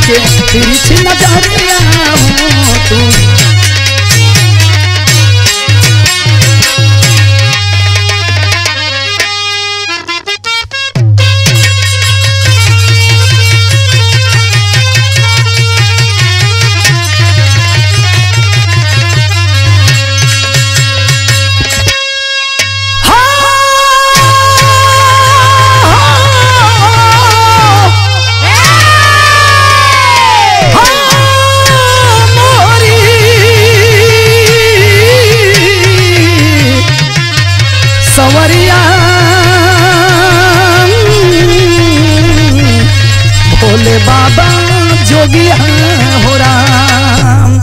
के तिरछी नजरिया हो तू सवरिया भोले बाबा जोगिया हो राम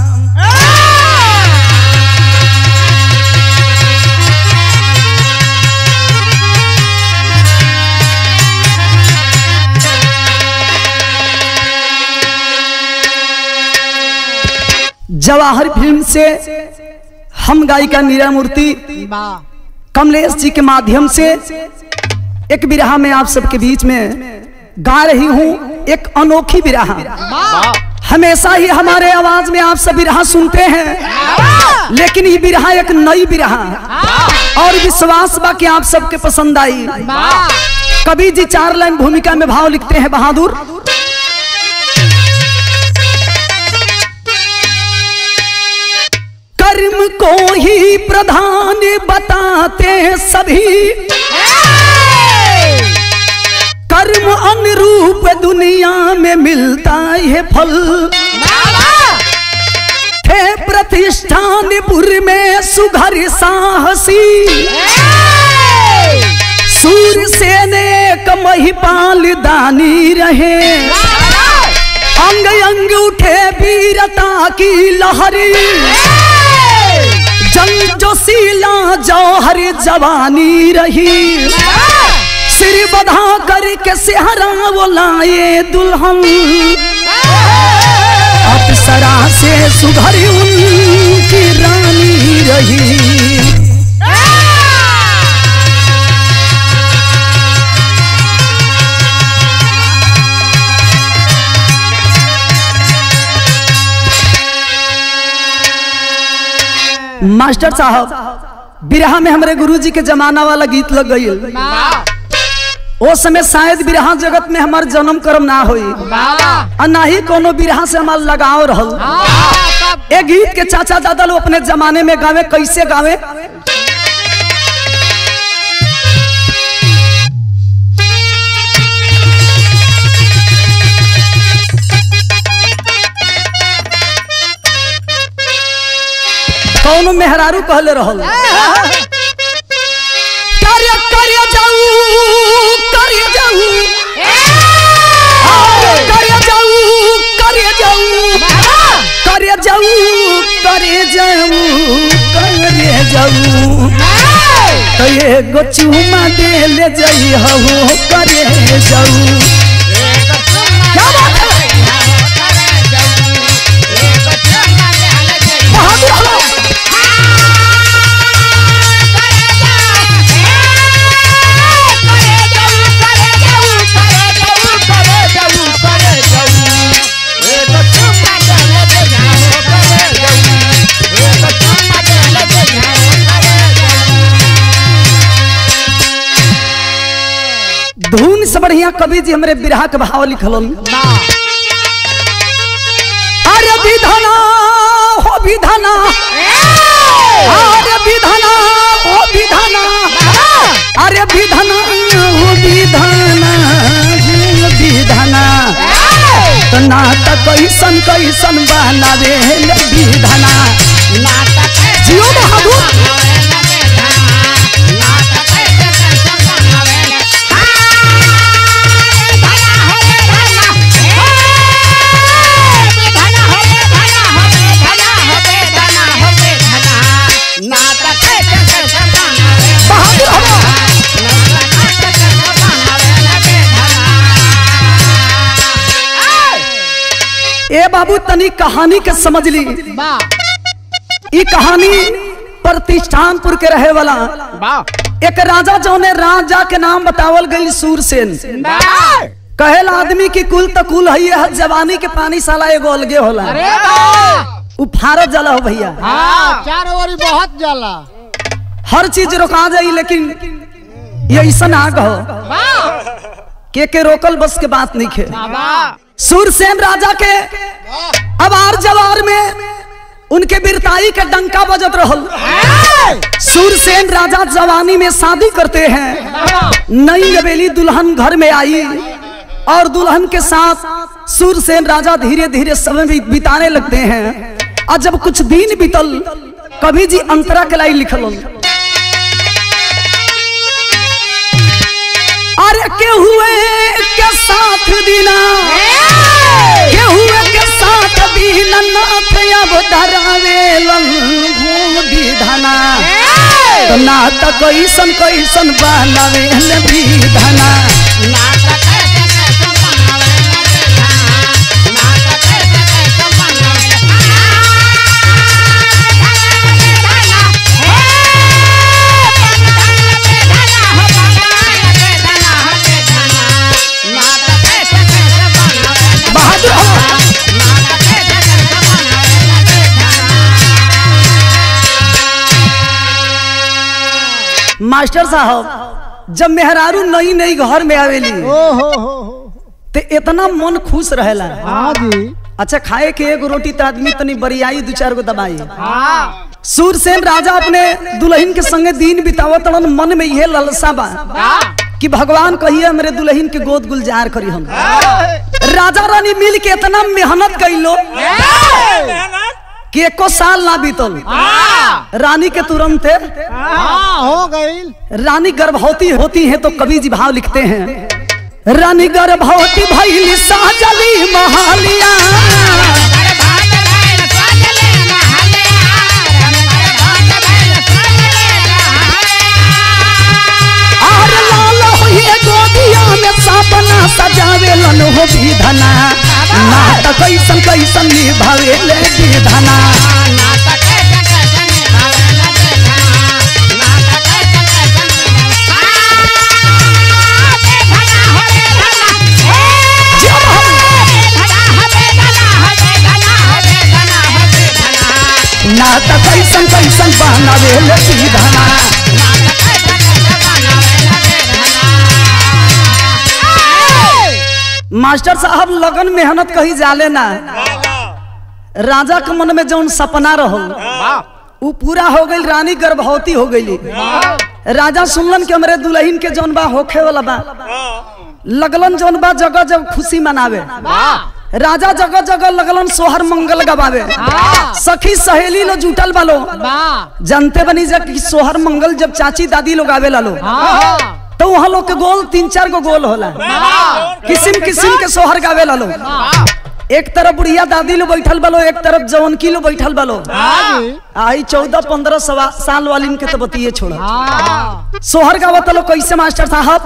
जवाहर फिल्म से हम गायिका नीरा मूर्ति कमलेश जी के माध्यम से एक बिरहा में आप सबके बीच में गा रही हूँ एक अनोखी बिरहा हमेशा ही हमारे आवाज में आप सब बिरहा सुनते हैं लेकिन ये बिरहा एक नई बिरहा और विश्वास बा कि आप सबके पसंद आई कभी जी चार लाइन भूमिका में भाव लिखते हैं बहादुर कर्म को ही प्रधान बताते हैं सभी कर्म अनुरूप दुनिया में मिलता है फल थे प्रतिष्ठानपुर में सुघर साहसी सूर सेने महिपाल दानी रहे अंग अंग उठे वीरता की लहरी जंग जोशीला जौहर जवानी रही सिर बधा करके सेहरा वो लाए दुल्हन अप्सरा से सुधर उनकी रानी रही मास्टर साहब बिरहा में हमारे गुरुजी के जमाना वाला गीत लग गई ओ समय शायद बिरहा जगत में हमार जन्म कर्म ना होई और ना ही कोनो बिरहा से हमार लगाव रहल ए गीत के चाचा दादा लोग अपने जमाने में गावे कैसे गावे कौनो मेहरारू कहले रहल कार्य कार्य जाऊ कार्य जाऊ कार्य जाऊ कार्य जाऊ कार्य जाऊ कार्य जाऊ कार्य जाऊ तो ये गो चुमा दे ले जाई हो करे जाऊ क्या बात है बहादुर हो धुन से बढ़िया कवि जी हमरे बिरहा के भाव लिखल अरे विधना हो विधना अरे विधना हो विधना अरे विधना हो विधना हो विधना तो नाटक कैसन कैसन बनावे विधना जियो बहादुर बहादुर हो ए बाबू तनी कहानी के समझ ली ई कहानी प्रतिष्ठानपुर के रहे वाला एक राजा जौने राजा के नाम बतावल गई सूरसेन कहेला आदमी की कुल त कुल है जवानी के पानी साला एगो अलगे होला अरे वाह उ फारत जाला हो भैया हाँ चार ओवरी बहुत जाला हर चीज रोका जाई लेकिन ये ऐसा ना कहो वाह के के रोकल बस के बात नहीं खे वाह सूरसेन राजा के अबार जवार में उनके बिरताई का डंका बजत रहल सूरसेन राजा जवानी में शादी करते हैं नई नवेली दुल्हन घर में आई और दुल्हन के साथ सूरसेन राजा धीरे धीरे समय भी बिताने लगते हैं और जब कुछ दिन बीतल कभी जी अंतरा के लाई लिखल अरे के हुए के साथ दीना के हुए के साथ दीना नाथ अब धरावेलन घूम विधना तो ना त कैसन कैसन बनावेल विधना बहादुर हो मास्टर साहब जब मेहरारू नई नई घर में आवेली ओ हो हो हो ते इतना मन खुश रहेला हाँ जी अच्छा खाए के एगो रोटी तो आदमी तनी बरियाई दू चार गो दबाई हाँ सूरसेन राजा अपने दुल्हन के संगे दिन बितावत रहन, मन में यह ललसा बा कि भगवान कहिए हमरे दुल्हन के गोद गुलजार करी हम राजा रानी मिल के इतना मेहनत कैलो कि एको साल ना बीतल रानी के तुरंत हाँ हो गई रानी गर्भवती होती है तो कवि जी भाव लिखते हैं रानी गर्भवती भैली साजली महालिया और लाल होइए गोदिया में सपना सजावे लन हो विधना ना त कैसन कैसन निभावे ले विधना जब हम ना त कैसन कैसन बनावे ले विधना मास्टर साहब लगन मेहनत कही जाले ना राजा के मन में जौन सपना रहल उ पूरा हो गई रानी गर्भवती हो गई राजा सुनलन कि हमरे दुल्हन के जौन बा होखे वाला बा लगलन जौन बा जगह जब खुशी मनावे राजा जगह जगह लगलन सोहर मंगल गवावे सखी सहेली लो जुटल बालो वाह जानते बनी जा कि सोहर मंगल जब चाची दादी लोग आवे लालो हाँ तो वहाँ लोग के गोल तीन चार गो गोल होला किस्म किस्म के सोहर गावे लालो एक तरफ बुढ़िया दादी लो बैठल बालो एक तरफ जवन की लो बैठल बालो हाँ जी आई चौदह पंद्रह सवा साल वाली के तो बतिए छोड़ा हाँ सोहर गावत लो कैसे मास्टर साहब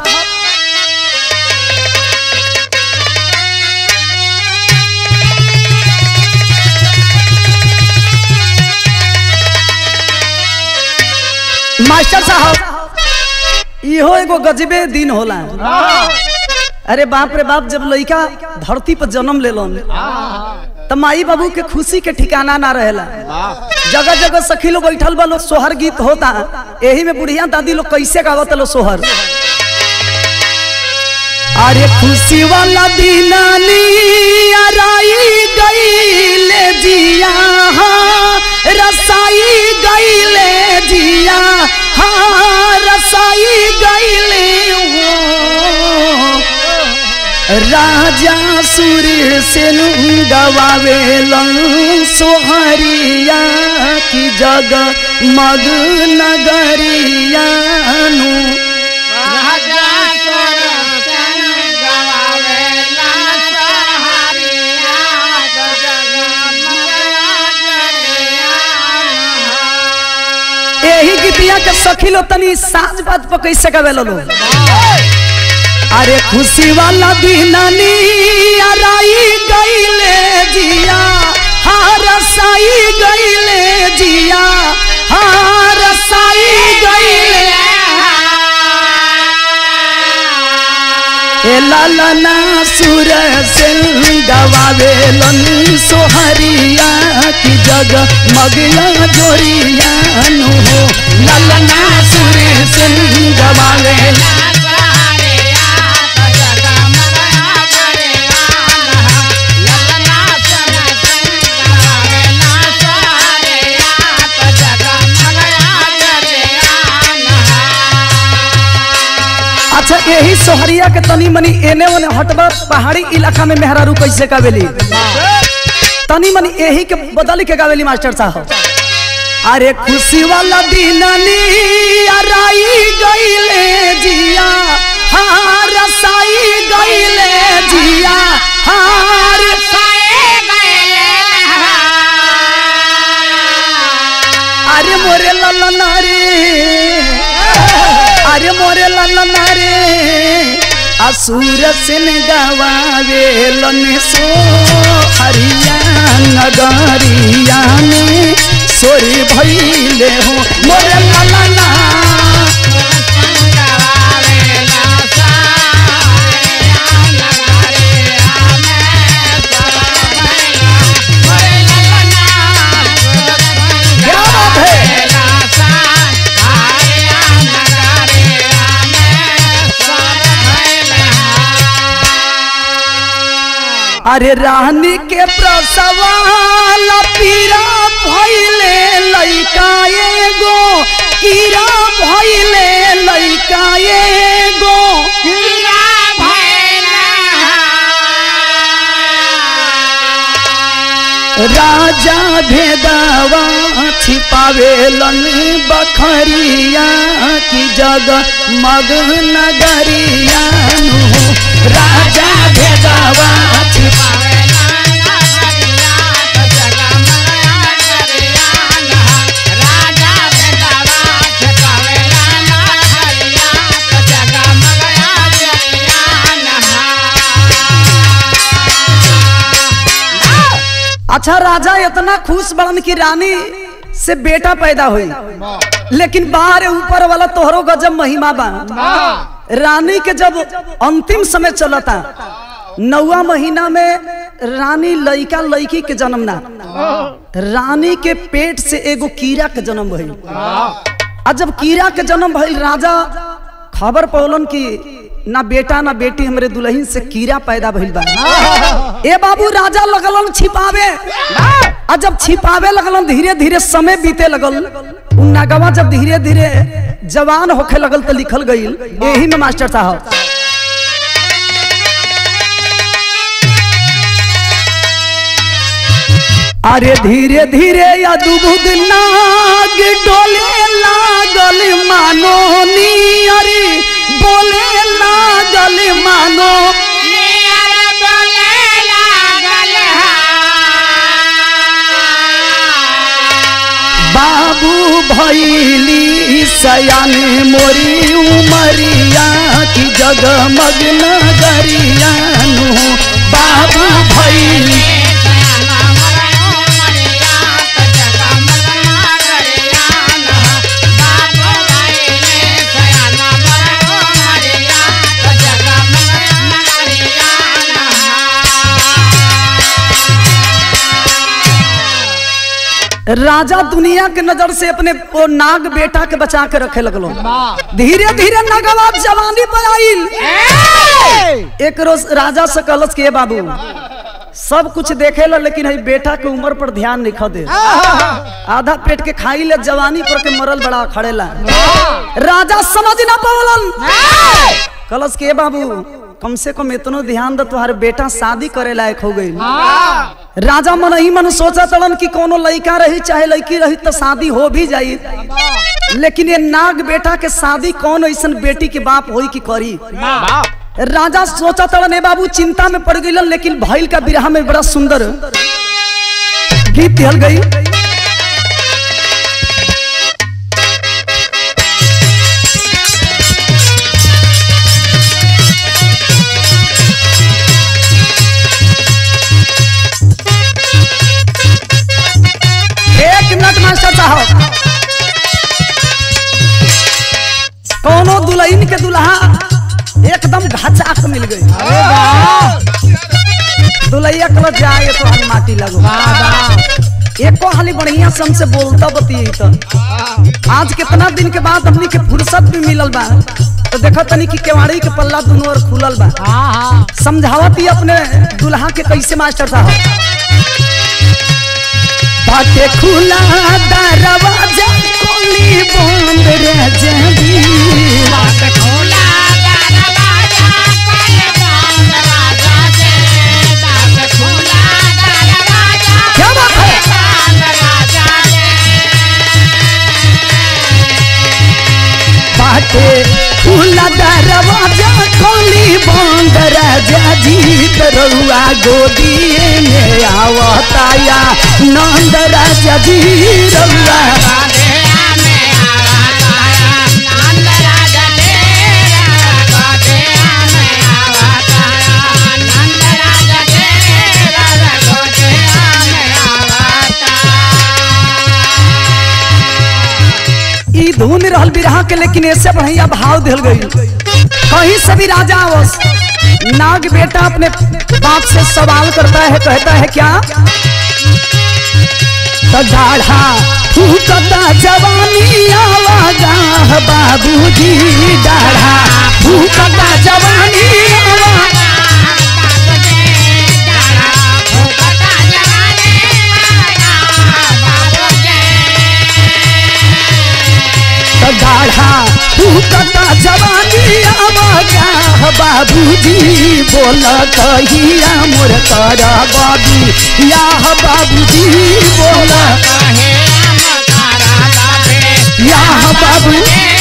मास्टर साहब इहो एगो गजबे दिन होला अरे बाप रे बाप जब लड़का धरती पर जन्म लेलन त माई बाबू के खुशी के ठिकाना ना रहेला जगह जगह सखी लोग बैठल बा लोग सोहर गीत होता यही में बुढ़िया दादी लोग कैसे गावत लो सोहर अरे खुशी वाला दीनानी अराई गईले जिया हाँ, रसाई गईले जिया हाँ रसाई गईले हो राजा सुर से गवावेलन सोहरिया की जग मग नगरिया नु यही गीतिया के सखी लो तनी साज बात पर कैसे गवेलो लो अरे खुशी वाला दीनानी अराई गईले जिया हार साई गईले जिया हार साई गईले ललना सुर से गवावेलन सोहरिया की जग मगया जोरिया नु हो ललना सुर से गवावेलन अच्छा यही सोहरिया के तनी मनी एने ओने हटबा पहाड़ी इलाका में मेहरारू कैसे गावेली तनी मनी यही के बदल के गावेली मास्टर साहब अरे खुशी वाला दिन राई गईले जिया हार साई गईले जिया हार अरे मोरे ललना रे अरे मोरे ललना रे असुर सिन गवावे लन सो हरिया नगरिया में सोरी भइले हो मोरे ललना क्या बात है अरे रानी के प्रसवाला पीरा भइले लइका एगो कीरा भइले लइका एगो राजा भेदवा छिपावेलन बखरिया की जग मग नगरिया नु राजा भेदवा छिपा अच्छा राजा इतना खुश बड़न की रानी से बेटा पैदा हुई लेकिन बाहर ऊपर वाला तोहरो गजब महिमा बा रानी के जब अंतिम समय चलता नौवा महीना में रानी लइका लइकी के जन्म ना रानी के पेट से एगो कीड़ा के जन्म भइल आ जब कीड़ा के जन्म भइल राजा खबर पौलन की ना बेटा ना बेटी हमरे दुल्हन से कीड़ा पैदा भइल बा ए बाबू राजा लगलन छिपावे आ जब छिपावे लगलन धीरे धीरे समय बीते लगल उ नगवा जब धीरे धीरे जवान होखे लगल तो लिखल गईल यही में मास्टर साहब अरे धीरे धीरे अद्भुत नाग डोले लागल मानो नी अरे बोले लागल मानो बाबू भैली सयान मोरी उमरिया की जगमग नगरिया नु बाबू भैली राजा दुनिया के नजर से अपने वो नाग बेटा के बचा के रखे लगलो धीरे धीरे नगवा जवानी पर आइल एक रोज राजा से कहलस के बाबू सब कुछ देखे ला लेकिन है बेटा के उम्र पर ध्यान नहीं खा दे आधा पेट के खाई ले जवानी पर के मरल बड़ा खड़ेला राजा समझ ना पावलन कलश के बाबू कम से कम इतनो ध्यान दे तुम्हारे बेटा शादी करे लायक हो गई राजा मन ही मन सोचा तड़न कि कोनो लड़का रही चाहे लड़की रही तो शादी हो भी जाई लेकिन ये नाग बेटा के शादी कौन ऐसा बेटी के बाप होई कि करी राजा सोचा तड़न ए बाबू चिंता में पड़ गई लेकिन भैल का बिरहा में बड़ा सुंदर गीत दिहल गई एक मिनट मास्टर साहब कोनो दुल्हन के दुल्हा एकदम घचाक मिल गई दुलैया कल जाए तो हम माटी लगो एको हाली बढ़िया से हमसे बोलता बतिये तो आज कितना दिन के बाद हमनी के फुर्सत भी मिलल बा तो देखो तनी कि केवाड़ी के पल्ला दोनों ओर खुलल बा समझावत ही अपने दुल्हा के कैसे मास्टर साहब बाटे खुला दरवाजा कोली बंद रह जाबी क्या बात है बाटे खुला दरवाजा कोली बंद रह जाजी दरुआ गोदिए में आवताया नंद राजा जी रउआ ई धुन रहल बिरहा के लेकिन ऐसे बढ़िया भाव दिल गई कहीं से भी राजा आवस नाग बेटा अपने बाप से सवाल करता है कहता है क्या तो दाढ़ा फूकता जवानी आवागा बाबूजी दाढ़ा फूकता जवानी आवा तो दाढ़ा फूकता जवानी आवागा बाबूजी बोल कहिया मोर कर बाबी या बाबूजी बोल या बाबू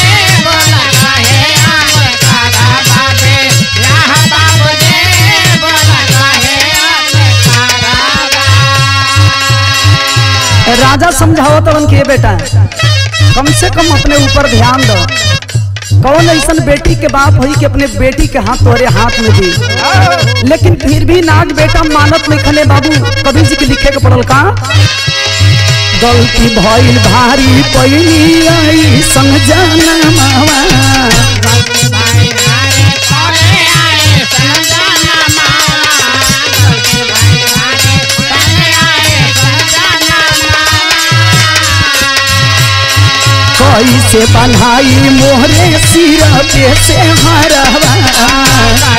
राजा समझाओ तो उनके बेटा कम से कम अपने ऊपर ध्यान दो कौन ऐसा बेटी के बाप हुई कि अपने बेटी के हाथ तोरे हाथ में दी लेकिन फिर भी नाग बेटा मानत नहीं खने बाबू कभी जी के लिखे के पड़ल का गलती भइल भारी पैनी आई संग जाना मावा कैसे बन्हाई मोहरे सिर पे से हरवा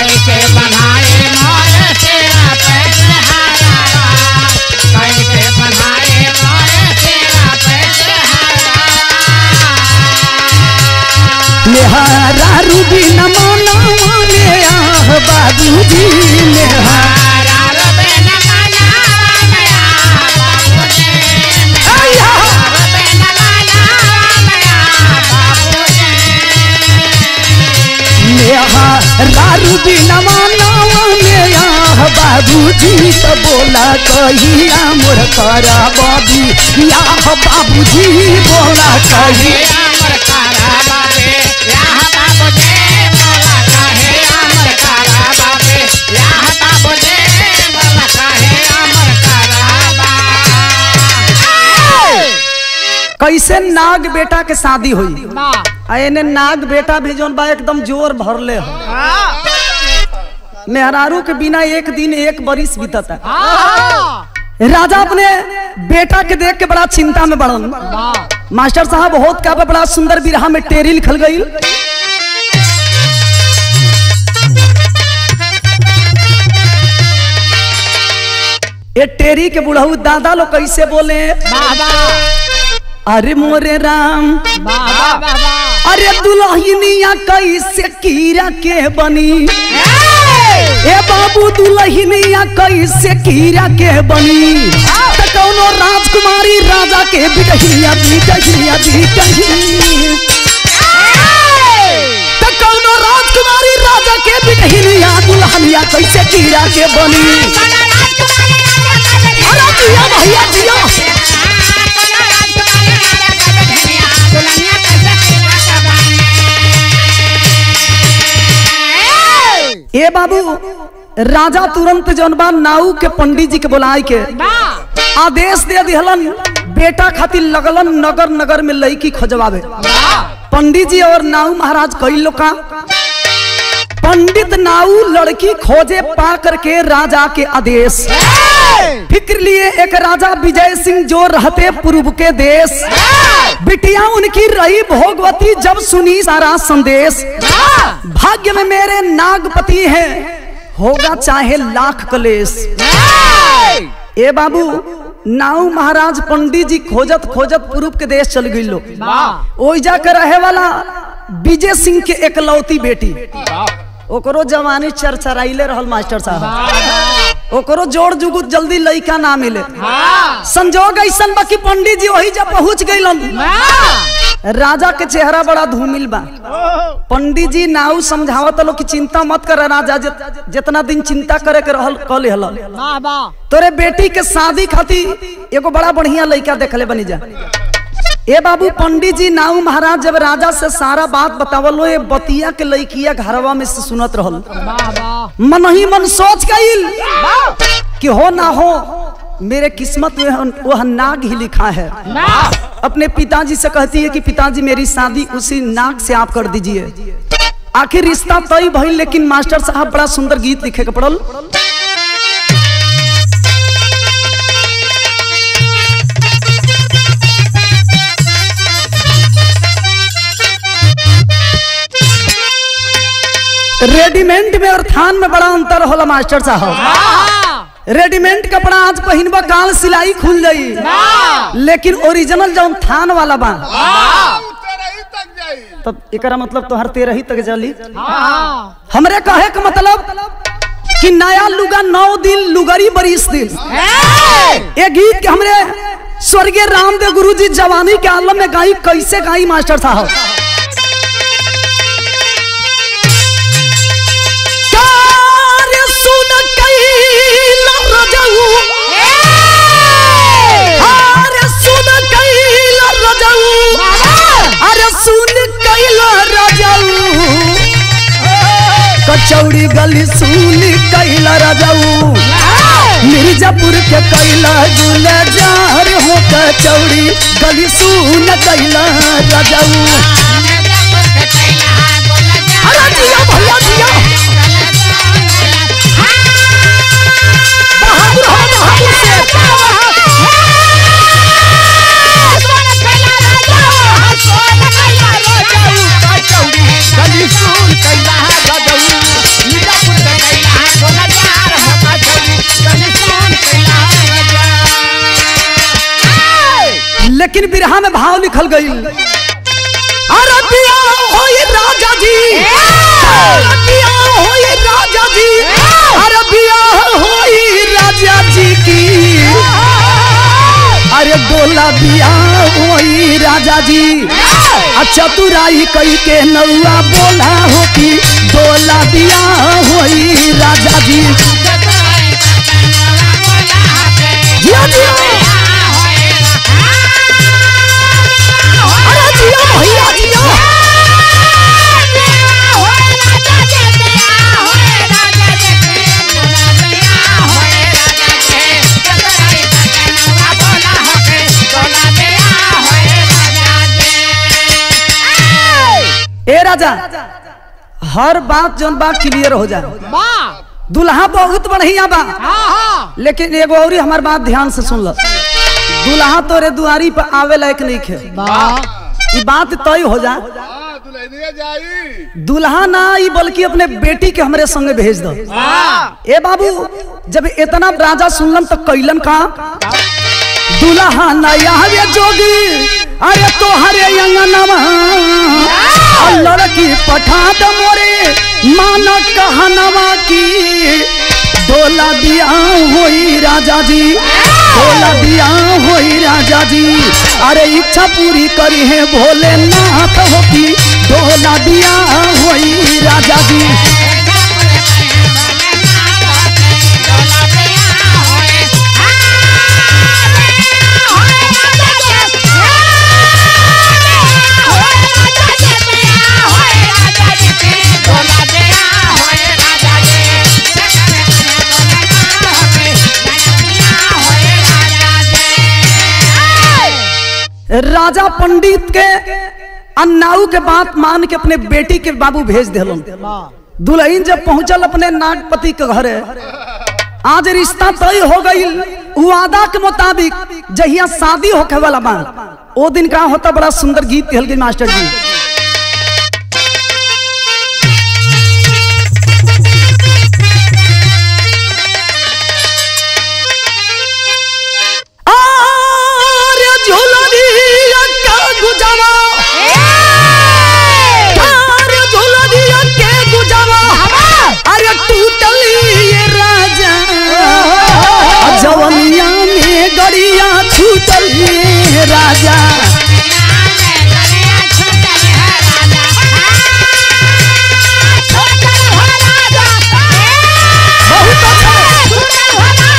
मेहरा रूबी नमोना माने आह बाबूजी मेहरा आया मेहरा रूबी नमोना माने आह बाबूजी तो बोला कहिया मोर कर बाबी या बाबूजी बोला कहिया कैसे नाग बेटा के शादी हुई आ एने नाग बेटा भी जौन बा एकदम जोर भरले हो मेहरारू के बिना एक दिन एक बरिस बीतता राजा अपने बेटा के देख के बड़ा चिंता में बढ़न मास्टर साहब बहुत का बड़ा सुंदर बिरहा में टेरी लिखल गई ये टेरी के बुढ़ऊ दादा लोग कैसे बोले अरे मोरे राम अरे दुल्हनिया कैसे कीरा के बनी ए बाबू दुल्हनिया कैसे कीरा के बनी त कौनो राजकुमारी राजा के बिटहिया बिटहिया बिटही त कौनो राजकुमारी राजा के बिटहिया दुल्हनिया कैसे कीरा के बनी अरे जिया भैया जिया ए बाबू राजा तुरंत जौन बा नाऊ के पंडित जी के बुलाए के आदेश दे दिहलन बेटा खातिर लगलन नगर नगर में लड़की खोजवावे पंडित जी और नाऊ महाराज कई लोग का पंडित नाऊ लड़की खोजे पा करके राजा के आदेश फिक्र लिए एक राजा विजय सिंह जो रहते पूर्व के देश बिटिया उनकी रही भोगवती जब सुनी सारा संदेश भाग्य में मेरे नागपति है होगा चाहे लाख कलेश ए बाबू नाऊ महाराज पंडित जी खोजत खोजत पूर्व के देश चल गई लोग ओई जाकर रहे वाला विजय सिंह के एकलौती बेटी ओकरो जवानी चरचराइले रहल मास्टर साहब ओकरो जोड़ जुगुत जल्दी लइका ना मिले संजोग ऐसन बा कि पंडित जी वही जब पहुंच गइलन राजा के चेहरा बड़ा धूमिल बा पंडित जी नाऊ समझावत लो कि चिंता मत कर राजा जित- जितना दिन चिंता करे के रहल कल हल वाह वाह तोरे बेटी के शादी खातिर एगो बड़ा बढ़िया लड़का देखले बनी जा ए बाबू पंडित जी नाऊ महाराज जब राजा से सारा बात बतावलो ये बतिया के लड़किया घरवा में से सुनत रहल वाह वाह मन ही मन सोच गईल कि हो ना हो मेरे किस्मत में हन- वह नाग ही लिखा है अपने पिताजी से कहती है कि पिताजी मेरी शादी उसी नाग से आप कर दीजिए आखिर रिश्ता तय भइल लेकिन मास्टर साहब बड़ा सुंदर गीत लिखे के पड़ल रेडीमेड में और थान में बड़ा अंतर होला मास्टर साहब रेडीमेड कपड़ा आज पहिनबा काल सिलाई खुल जाई लेकिन ओरिजिनल जौन थान वाला बा तेरही तक जाई तब एकरा मतलब तोहर तेरह ही तक जली हाँ हमरे कहे का मतलब कि नया लुगा नौ दिन लुगरी बरिस दिन ये गीत के हमरे स्वर्गीय रामदेव गुरु जी जवानी के आलम में गाई कैसे गाई मास्टर साहब कार्य सुन कैला रजऊ अरे सुन कैला रजऊ अरे सुन कैला रजऊ कचौड़ी गली सुन कैला रजऊ मिर्जापुर के कैला गुलजार हो कचौड़ी गली सुन कैला रजऊ अरे जिया भैया जिया बहादुर हो बहादुर से लेकिन बिरहा में भाव लिखल गई अरे पिया हो ये राजा जी अरे पिया हो ये राजा जी अरे पिया हो ये राजा जी की अरे बोला बिया हो ये राजा जी अच्छा तुराई कई के नौआ बोला हो कि बोला बिया हो ये राजा जी जिया जिया अरे जिया भैया जिया ए राजा हर बात जौन बात क्लियर हो जाए वाह दुल्हा बहुत बढ़िया बा हाँ हाँ लेकिन एगो और हमार बात ध्यान से सुन ल दुल्हा तोरे दुआरी पर आवे लायक नहीं खे वाह ई बात तय हो जा हाँ दुल्हनिया जाई दुल्हा ना ई बल्कि अपने बेटी के हमरे संगे भेज दो ए बाबू जब इतना राजा सुनलन तो कैलन का दुल्हा नया वे जोगी अरे तोहरे अंगनवा और लड़की पठा द मोरे मान कहनवा की डोला दिया होई राजा जी डोला दिया होई राजा जी अरे इच्छा पूरी करी है भोलेनाथ हो की डोला दिया होई राजा जी राजा पंडित के अन्नाऊ के बात मान के अपने बेटी के बाबू भेज दिलन दुल्हन जब पहुंचल अपने नागपति के घरे आज रिश्ता तय हो गई वादा के मुताबिक जहिया शादी होखे वाला बा ओ दिन का होता बड़ा सुंदर गीत कहल गई मास्टर जी आरे झुलरिया का गुजावा अरे झुलरिया के गुजावा अरे टूटल ये राजा जवनिया में गड़िया छूटल ये राजा बहुत अच्छा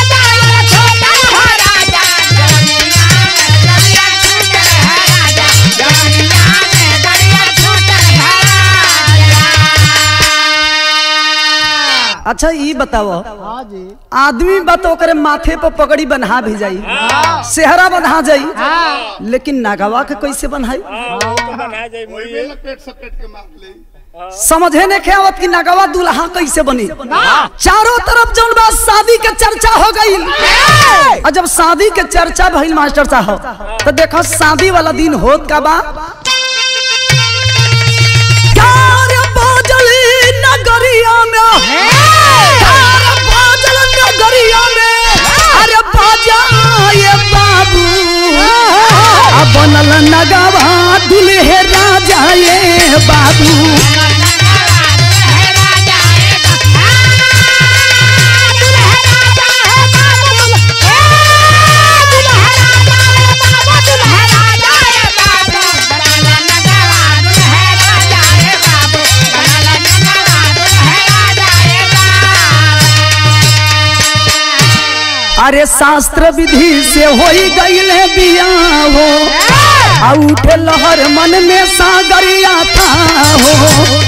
अच्छा ई बताओ हाँ जी आदमी बा तो ओकरे माथे पर पगड़ी बन्हा भी जाई सेहरा बन्हा जाई लेकिन नागवा के कैसे बन्हाई वही में लपेट सपेट के मार ले समझे ने के आवत कि नगवा दूल्हा कैसे बनी चारों तरफ जौन बा शादी के चर्चा हो गई और जब शादी के चर्चा भइल मास्टर साहब तो देखो शादी वाला दिन होत का बा कार बाजल नगरिया में कार बाजल नगरिया में अरे बाजा ये बाबू अब बनल नगवा दुल्हे राजा ये बाबू अरे शास्त्र विधि से हो गईले बियाह हो आ उठे लहर मन में सागरिया था हो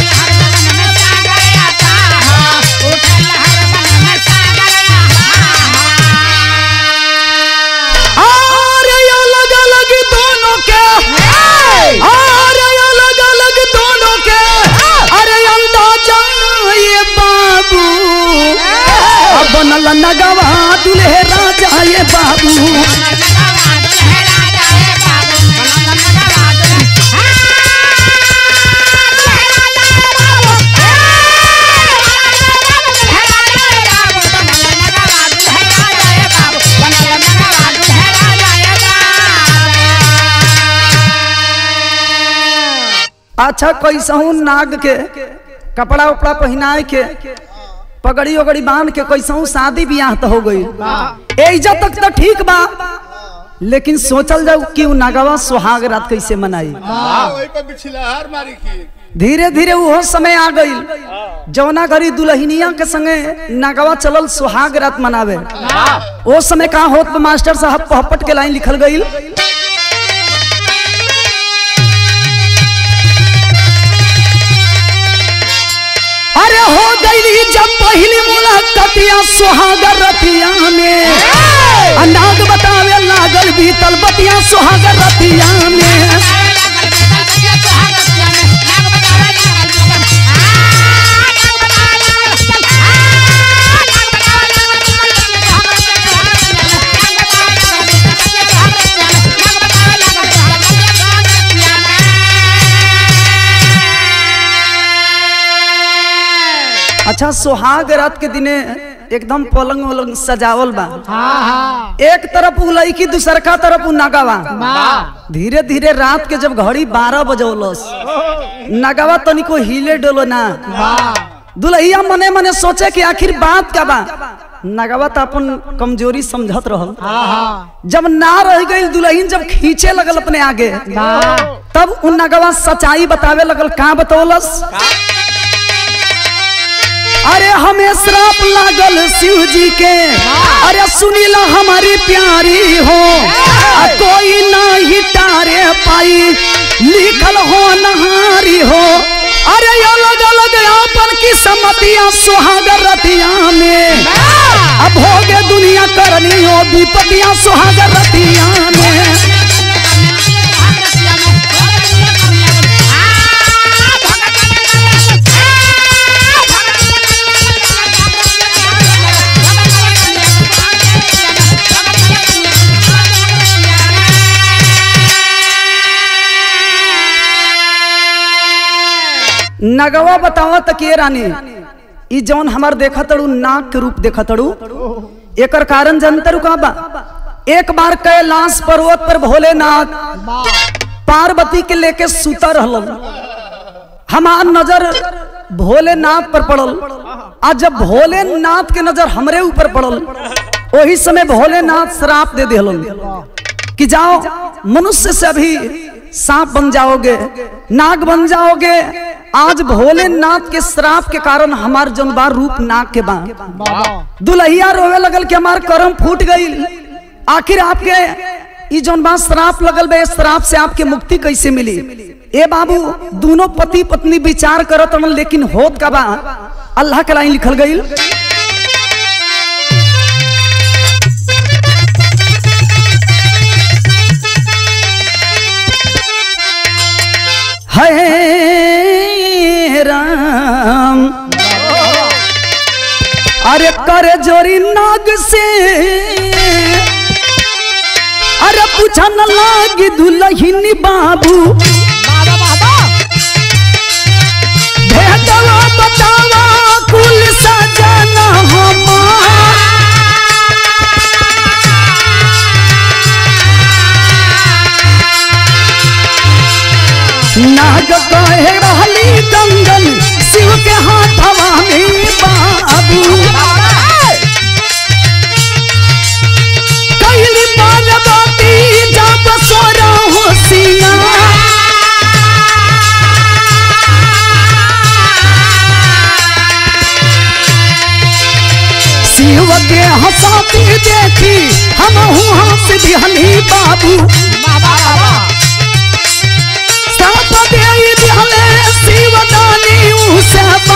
अरे अलग अलग दोनों के अरे अलग अलग दोनों के अरे अंदाजा ये बाबू अब बनल नगवा दुल्हे राजा ये बाबू अच्छा कैसहू नाग के कपड़ा उपड़ा पहनाए के पगड़ी उगड़ी बांध के कैसहू शादी ब्याह तो हो गई एजा तक तो ठीक बा लेकिन सोचल जाऊ कि उ नागवा सुहाग रात कैसे मनाई हाँ वही पे बिछलाहार मारी की धीरे धीरे वो समय आ गई जौना घड़ी दुल्हनिया के संगे नागवा चलल सुहाग रात मनावे वो समय कहा होत बा मास्टर साहब पहपट के लाइन लिखल गई अरे हो गई जब पहली मुलाकातिया सुहागर रतिया में आ नाग बतावे लागल बीतल बतिया सुहागर रतिया में अच्छा सुहाग रात के दिने एकदम पलंग वलंग सजावल बा हाँ हाँ एक तरफ उ लड़की दूसरका तरफ उ नागावा वाह धीरे धीरे रात के जब घड़ी बारह बजौलस नगावा तनिको हिले डोलो ना वाह दुल्हिया मने मने सोचे कि आखिर बात का बा नगावा तो अपन कमजोरी समझत रहल हाँ हाँ जब ना रह गई दुल्हन जब खींचे लगल अपने आगे वाह तब उन नगवा सच्चाई बतावे लगल का बतौलस अरे हमें श्राप लागल शिव जी के अरे सुनीला हमारी प्यारी हो आ कोई नहीं तारे पाई लिखल हो नहारी हो अरे अलग अलग अपन की सम्मतियां सुहागर रतिया में अब हो गए दुनिया करनी हो विपतियां सुहागर रतिया में नगवा बतावा त के रानी ई जौन हमार देखा तड़ू नाक के रूप देखा तड़ू एकर कारण जनतर का बा एक बार कैलाश पर्वत पर भोलेनाथ पार्वती के लेके सुता रहलन हमार नजर भोलेनाथ पर पड़ल आ जब भोलेनाथ के नजर हमरे ऊपर पड़ल वही समय भोलेनाथ श्राप दे दिलन कि जाओ मनुष्य से अभी सांप बन जाओगे नाग बन जाओगे आज भोलेनाथ के श्राप के कारण हमार जनबार रूप नाग के बा दुल्हिया रोवे लगल कि हमार कर्म फूट गई आखिर आपके ई जौन बा श्राप लगल बे श्राप से आपके मुक्ति कैसे मिली ए बाबू दोनों पति पत्नी विचार करत हन लेकिन होत का बा अल्लाह के लाइन लिखल गई है राम अरे कर जोरी नाग से अरे पूछा न लागी दुल्हन बाबू भेदवा बतावा कुल सजना हमार नाग कहे रहली कंगन शिव के हाथवा में बाबू कैली पार्वती जब सोरा होशिया शिव के हंसाती देखी हम हंस दिहनी बाबू साप दे दिहले शिव दानी उसे बा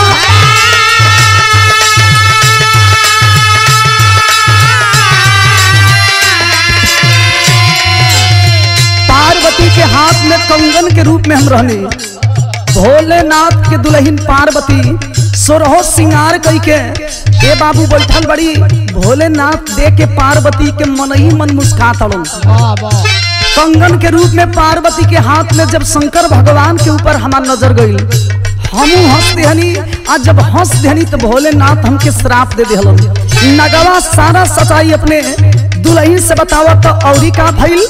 पार्वती के हाथ में कंगन के रूप में हम रहने भोलेनाथ के दुल्हन पार्वती सोरहो सिंगार कई के ए बाबू बैठल बड़ी भोलेनाथ दे के पार्वती के मन ही मन मुस्का तड़न कंगन के रूप में पार्वती के हाथ में जब शंकर भगवान के ऊपर हमार नजर गई हमू हंस देहनी आज जब हंस देहनी तो भोलेनाथ हमके श्राप दे देहलन नगवा सारा सच्चाई अपने दुल्हन से बतावा तो औरी का भइल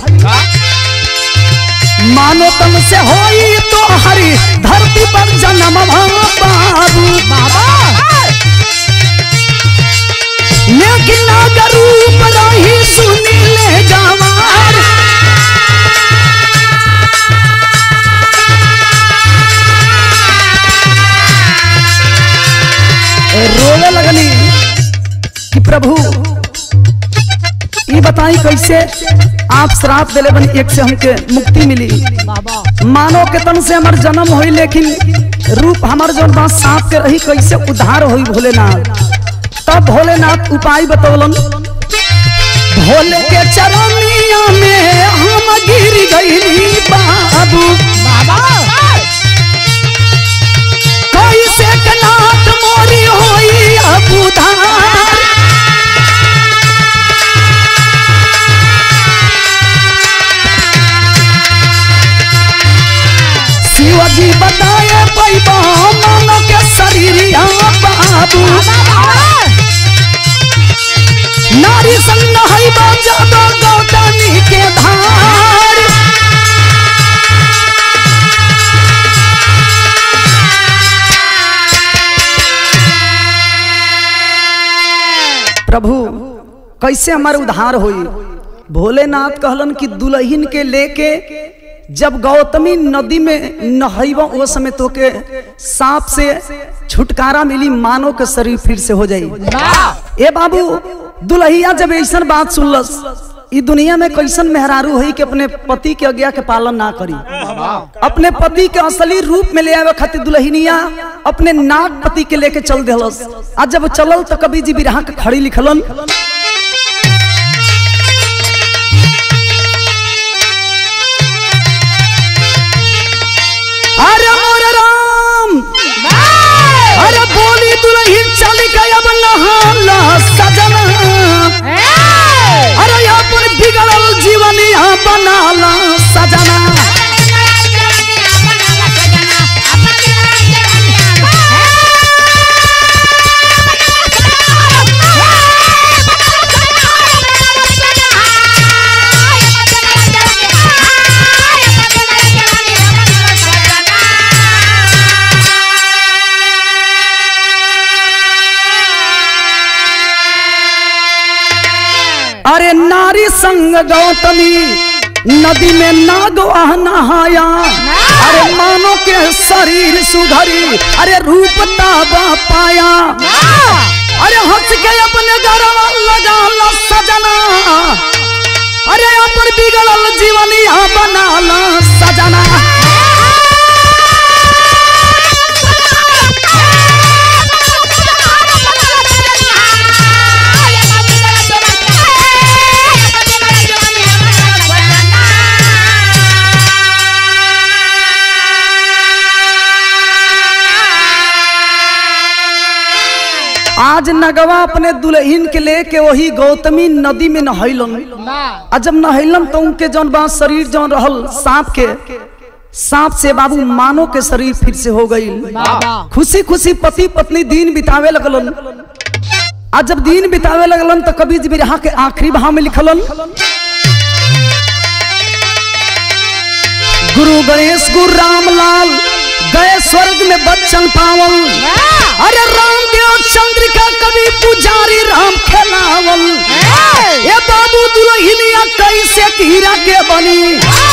मानो तम से होई तो हरी धरती पर जन्म बाबू लेकिन नागर रूप रही सुनी ले गवार रोने लगनी कि प्रभु ये बताई कैसे आप श्राप दिले बनी एक से हमके मुक्ति मिली मानो के तन से हमार जन्म होई लेकिन रूप हमार जौन बा सांप के रही कैसे उद्धार होई भोलेनाथ तब भोलेनाथ उपाय बतौलन भोले के चरनिया में हम गिर गईली बाबू कैसे के नाथ मोरी होई अब उधार शिवजी बताए पैबा मन के शरीरिया बाबू नारी संग है जादो गौतमी के धार प्रभु कैसे हमारे उद्धार होई भोलेनाथ कहलन कि दुल्हन के लेके जब गौतमी नदी में नहैब वो समय तो के सांप से छुटकारा मिली मानो के शरीर फिर से हो जाई ए बाबू दुल्हिया जब ऐसा बात सुनलस ई दुनिया में कैसन मेहरारू है कि अपने पति के आज्ञा के पालन ना करी अपने पति के असली रूप में ले आवे खातिर दुल्हनिया अपने नाग पति के लेके चल देलस आज जब चलल तो कभी जी बिरहा के खड़ी लिखलन अरे मोर राम अरे बोली दुल्हन चल गई अब नहाला सजना अरे अपन बिगड़ल जीवन यहाँ बनाला सजना अरे नारी संग गौतमी नदी में नागवाह नहाया अरे मानो के शरीर सुधरी अरे रूप ताबा पाया अरे हंस के अपने गरवा लगा ला सजना अरे अपन बिगड़ल जीवनिया बना ला सजना आज नगवा अपने दुल्हन के लेके वही गौतमी नदी में नहैलन आ जब नहैलन तो उनके जौन बा शरीर जौन रहल सांप के सांप से बाबू मानो के शरीर फिर से हो गई खुशी खुशी पति पत्नी दिन बितावे लगलन आ जब दिन बितावे लगलन तो कभी जी बिरहा के आखिरी बहा में लिखलन गुरु गणेश गुरु रामलाल गए स्वर्ग में बच्चन पावल अरे रामदेव चंद्रिका कवि पुजारी राम खेलावल ए बाबू दुल्हनिया कैसे हीरा के बनी